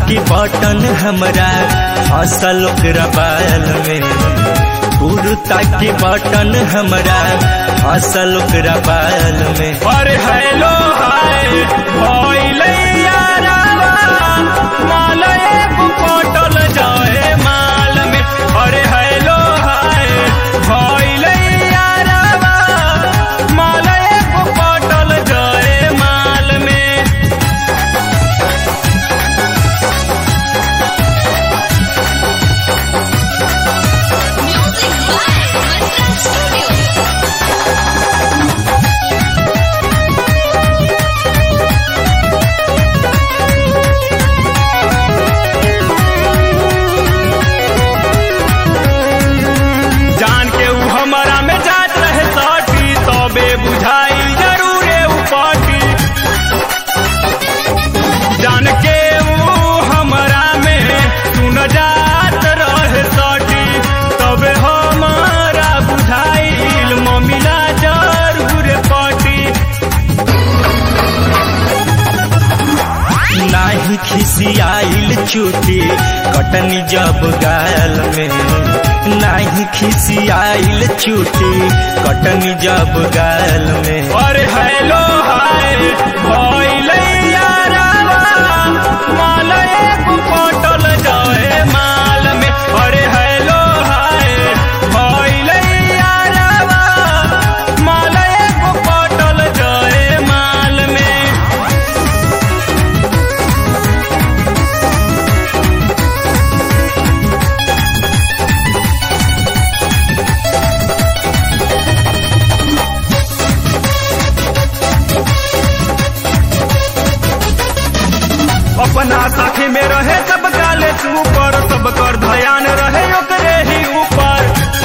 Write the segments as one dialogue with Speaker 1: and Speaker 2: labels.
Speaker 1: की बटन हमरा फसल ओकरा बाल में कुर्ता की बटन हमरा फसल ओकरा बाल में
Speaker 2: अरे हेलो हाय भइले यारावा माल एगो कटल जाए माल में अरे हेलो हाय भइले यारावा माल एगो कटल जाए माल में
Speaker 3: Music by Mantra Studio.
Speaker 2: जान के ऊ हमारा में जात रहे सटी तबे बुझाई जरूरे ऊ पाटी जान के ऊ हमारा में सुन जात रहे सटी तबे हमारा बुझाइल ममिला जरूर पाटी
Speaker 1: नाही खिसियाइल चुटी कटनी जब गाल में नाही खिसियाइल चुटी कटनी जब गाल में
Speaker 2: अरे हेलो हाय भइले यारावा माल एगो कटल जाए माल में अरे हेलो हाय भइले यारावा माल एगो कटल जाए माल में अपना साथी में रहे सब काले ऊपर सब कर ध्यान रहे ओकरे ही ऊपर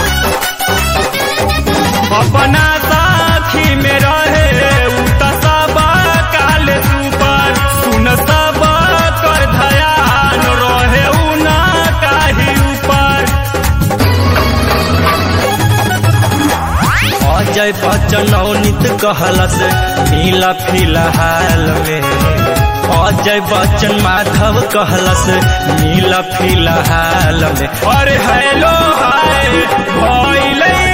Speaker 2: अपना साथी में रहे उ त सब काले ऊपर सुन सब कर ध्यान रहे उ ना काही ऊपर
Speaker 1: अजय बच्चन अवनीत कहलस मिला फिलहाल में अजय बच्चन माधव कहलस मिला फिलहाल में
Speaker 2: अरे हेलो हाय भइले